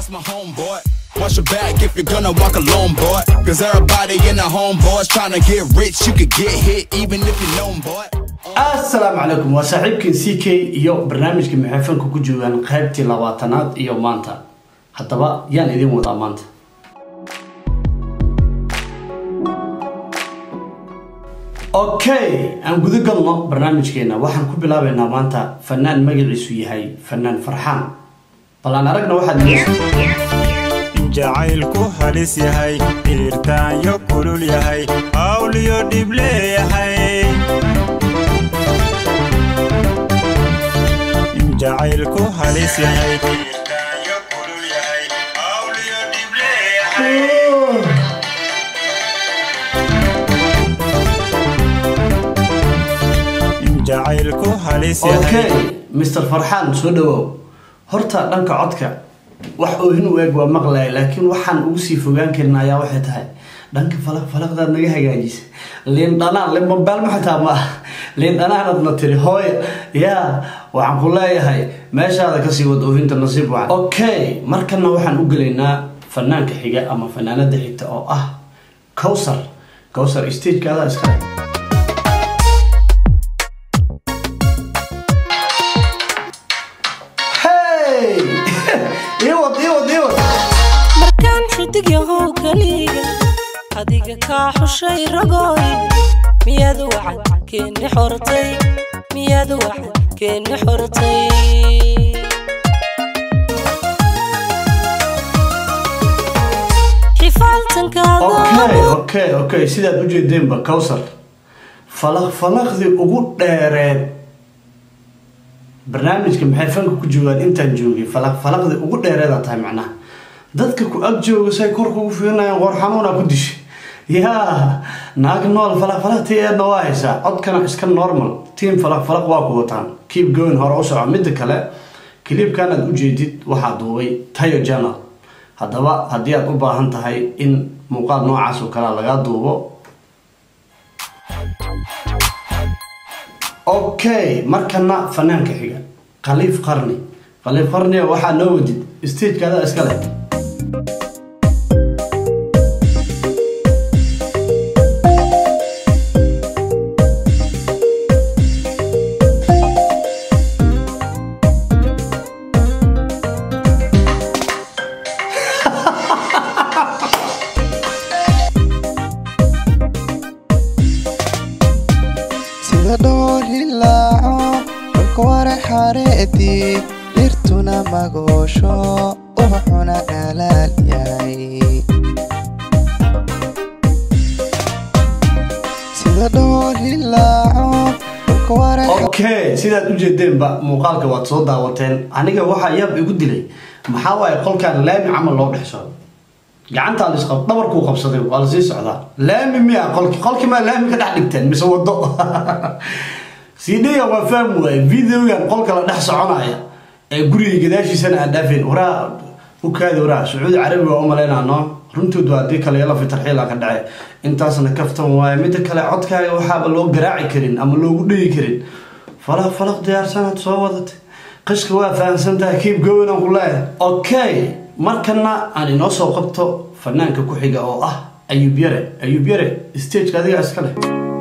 that's my homeboy. Watch your back if you're gonna walk alone, boy. Cause everybody in the homeboys trying to get rich. You could get hit even if you're known, boy. asalaamu calaykum waa saaxiibkii c k iyo barnaamijka maxeefanka ku joogaan qaybtii labaatanaad iyo maanta haddaba yaan idin wadaa maanta okay aan guda galno barnaamijkeena waxaan ku bilaabaynaa maanta fanaan magaciisu yahay fanaan farxaan bal aan aragna waxaad jacaylku halis yahay dhiirtaanyo kulul yahay hawliyo dhib leeyahay jacaylku halis yahay dhiirtaanyo kulul yahay hawliyo dhib leeyahay jacaylku halis yahay okay mr farxaan soo dhawow horta dhanka codka wax oohin u eg waa maqlaya laakiin waxaan ugu sii fogaan karin ayaa waxay tahay dhanka falaq falaqdaad naga hagaajisa liin dhanaan limbambaal xitaa ma ah liin dhanaanadna tiri hooy yaa waxaan ku leeyahay meeshaada kasii wad oohinta nasiib wacan okay markana waxaan u gelaynaa fanaanka xiga ama fanaanada xigta oo ah cowsar cowsar stagekaada iskale hey iwad iwad iwad markaan xidig yahow keliga adiga kaa xushay ragooy miyaad wacan keeni xortay miyaad wacan keeni xortay xifaaltankaada okay okay okay sidaad u jeedeenba cowsar falaq falaqdii ugu dheereed barnaamijka maxay fanka ku joogaan intaan joogay falaq falaqdii ugu dheereedaa tahay macnaha dadka ku ag jooga say kor kugu fiirinayaan qoor xanuuna ku dishay yaa naag nool falaq falaqtigeedna waa haysaa codkana iska normal tiam falaq falaq waa ku wataan keep going hore u soco midda kale kiliibkan aad ujeedid waxaa duubay tayo journal haddaba haddii aad u baahan tahay in muuqaal noocaas oo kalea lagaa duubo okay markana fanaanka xiga khaliif qarni khaliif qarniga waxaa noo wadid stagekaada iskale sida dhool hilaaco dhulka wara xareedii dhirtuna magoosho ubaxuna dhalaal yahay sida dhool hilaaco dhulka wara okay sidaad u jeedeenba muuqaalka waad soo daawateen aniga waxaa yaab igu dilay maxaa waaye qolkan laami camal loo dhex socdo gacantaa lis dhabarkuu qabsaday waa lasii socdaa laami miya qolki qolkii maa laami ka dhex dhigteen mise wado cdga waa fahmi waaye videogan qolka la dhex soconaya ee guriga gadaashiisana aan dhaafeen waraa ukaadi waraa sacuudi carabi waa u malaynaa no runtood waa haddii kale yala fitarxiila ka dhace intaasna kaftan waaye midda kale codkaaga waxaaba loo garaaci karin ama loogu dhigi karin falaq falaq diyaarsanaad soo wadatay qishka waa fahamsan tahay keep going aan ku leeyahay okay markana aan inoo soo qabto fanaanka ku xiga oo ah ayub yare ayub yare stageka adigaa iska leh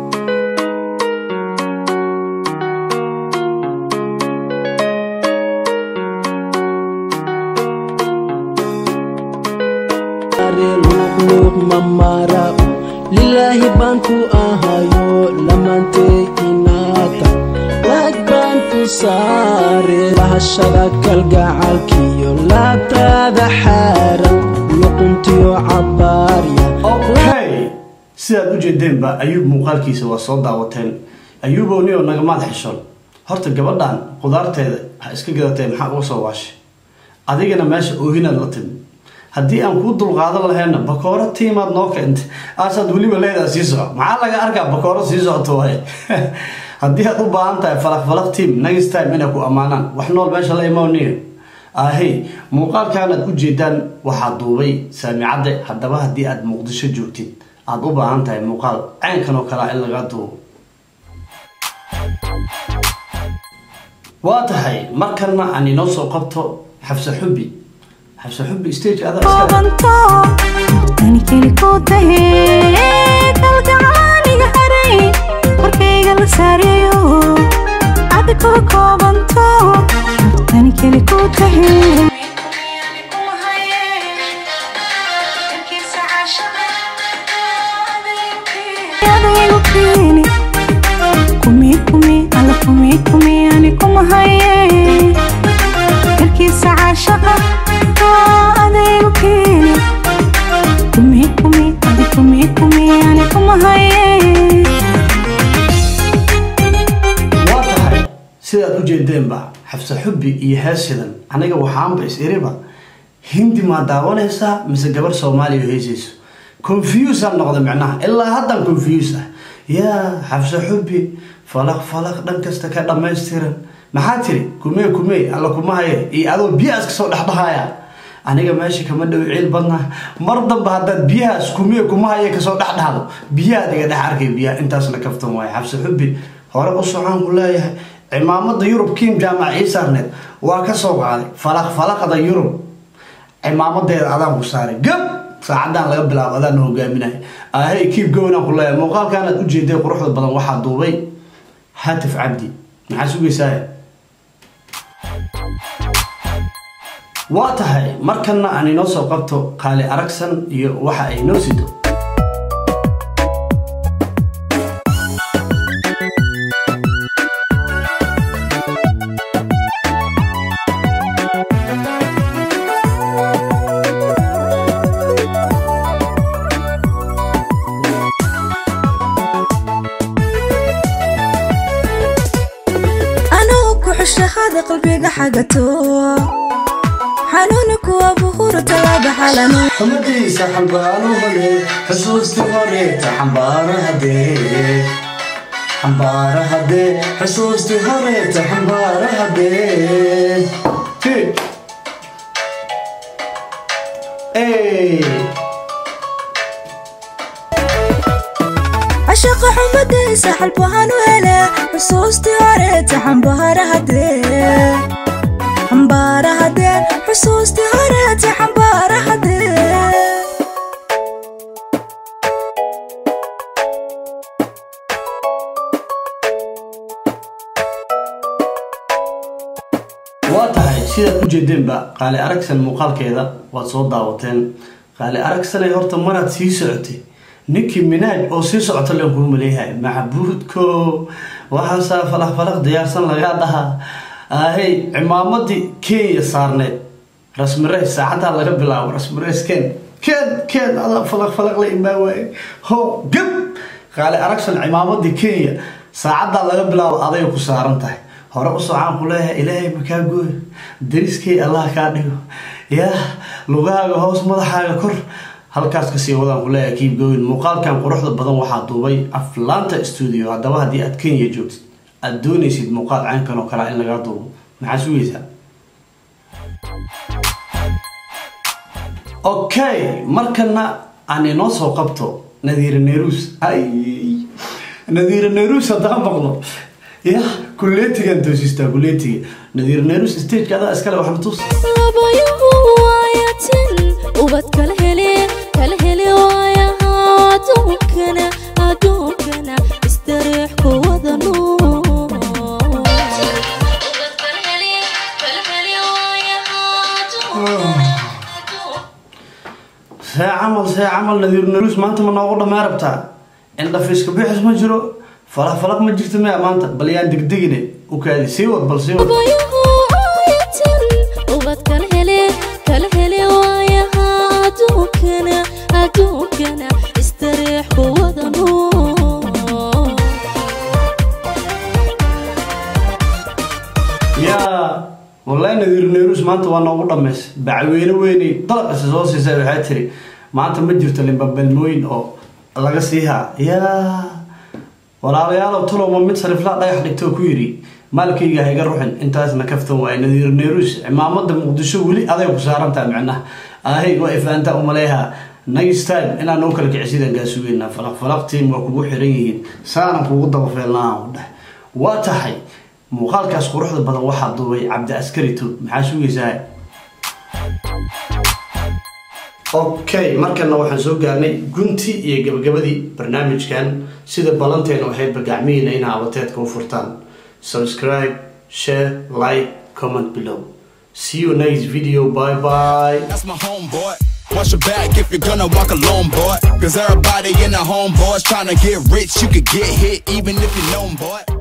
luuqluuq mamara lilaahi baan ku ahayo lamantay inaata waag baan ku saare lahashada kalgacalkiyo laabtaada xaaran luquntiyo cabaarya okay sidaad u jeedeenba ayuub muuqaalkiisa waa soo daawateen ayuubow nio nagamaad xishon horta gabadhan qudaarteeda ha iska gadatee maxaa uga soo waashay adigana meesha oohinaad la timi haddii aan kuu dulqaadan lahayna bakooro tiimaad noo keentay aasaad weliba leedaa sii soco maxaa laga arkaa bakooro sii socoto waaye haddii aad u baahan tahay falaq falaq team next time inay ku ammaanaan wax nool meesha la imaaniyo ahey muuqaalkan aad u jeedaan waxaa duubay saamicadde haddaba haddii aad muqdisho joogtid aad u baahan tahay muuqaal caynkan oo kalea in laga duubo waa tahay markanna aan inoo soo qabto xabse xubbi xabse xubbi stage adaa iska koobanto ani keli ku tahe kalgacaaniga haray korkayga la saareeyo adi kuwa koobanto ani keli ku tahe adaygu keeni kumi kumi alla kumi kumi ani kuma haye darkiisa caashaqa aa adaygu keeni kumi kumi adi kumi kumi ani kuma haye waa tahay sidaad u jeedeenba xabse xubbi iyo heesidan aniga waxaanba is iriba hindi maa daawanaysaa mise gabar soomaaliya oo heesayso confuse aan noqda micnaha ilaa haddaan confuse ah yaa xabse xubbi falaq falaq dhan kasta ka dhammaystiran maxaa tiri kumee kumee alla kuma haye iyo adoo biyahaas kasoo dhexdhahaya aniga meesha kama dhow ciil badna mar damba haddaad biyahaas kumee kuma haye kasoo dhexdhahdo biyahaad iga dhex arkay biyaha intaasna kaftan waaye xabse xubbi hore u socon ku leeyahay cimaamada yurub kiim jaamac ciisarneed waa ka soo qaaday falaq falaqda yurub cimaamadeeda adaan ku saaray gab saacadaan laga bilaabo adaan hogaaminaya ahey kiib gownaan ku leeyahay muuqaalkaanaad ujeeday quruxda badan waxaa duubay hatif cabdi maxaa sugaysaa waa tahay markana aan inoo soo qabto qaali aragsan iyo waxa ay noo sido anuu ku xushahada qalbiga xagato xanuuna kuwa buhuru talaaba xalanu xumadiisa xambaaro hale xusuusti horeeta xambaarahadee xambaarahadee xusuusti horeeta xambaarahadee cashaqa xumadiisa xalbahan u hele xusuustii horeeta xambaarahadee xambaarahadee xusuustii horeeta xambaarahadee waa tahay sidaad u jeedeenba qaali aragsan muuqaalkeeda waad soo daawateen qaali aragsanay horta maraad sii socotay ninkii minaaj oo sii socota len kuu maleeyahay macbuudko waxaasaa falaq falaq diyaarsan lagaa dhahaa ahey cimaamadii kenya saarneed rasmireys saacadaa laga bilaabo rasmireys ken ken ken adaa falaq falaq la imaa waaye ho gab qaali aragsan cimaamadii kenya saacadaa laga bilaabo aday ku saaran tahay hore u socaan ku leeyahay ilaahay makaa gooy dariskay allah kaa dhigo yaa lugahaaga hoos madaxaaga kor halkaas kasii wadaan ku leeyahay kiib goyn muuqaalkan quruxda badan waxaa duubay aflaanta studio haddaba haddii aad kenya joogtid aad doonaysid muuqaal caynkan oo kale in lagaa duubo maxaa sugaysaa okay markana aan inoo soo qabto nadiira neruus ay nadiira neruus haddaan maqlo ya kuleetigan toosistaa kuleetiga nadiira neruus stageka adaa iskale waxna tus labayuhu waayatin ubad kala hele kala hele waayaha adduunkana adduunkana istariix ku wada nuur see camal see camal nadiir neruus maanta ma noogu dhammaa rabtaa indhafiiska bixis ma jiro falaq falaq ma jirto maya maanta bal yaan degdegine u kaadi sii wad bal sii wad labayuhu waayatin ubad kala hele kala hele waayaha adduunkana adduunkana istariix ku wada nuur yaa wallahi nadiir neruus maanta waa noogu dhammays bacweyne weynay dalaqisa soo siisay waxaa tiri maanta ma jirto limbabalmooyin oo laga siihaa yaa walaalayaalow tulowma mid sariflaa dhagax dhigtoo ku yidhi maalkayga ha iga ruxin intaasna kaftan waaye nadiir neruus cimaamada muqdisho weli aday ku saarantaa micnaha ahay waa ifaanta umaleeha next time inaan noo kala kicisidan kaa sugeynaa falaq falaqtiin waa kugu xiran yihiin saanan kugu dabafeelnaa u dheh waa tahay muuqaalkaas quruxda badan waxaa duubay cabdi askari tub maxaa sugaysaa okay markana waxaan soo gaarnay gunti iyo gabagabadii barnaamijkan sida ballanteena waxaydba gacmihiina inaa abateedka u furtaan subscribe share like comment below see you next video bye bye That's my homeboy. Watch your back if you're gonna walk alone, boy. Cause everybody in the homeboys trying to get rich. You could get hit even if you know 'em, boy.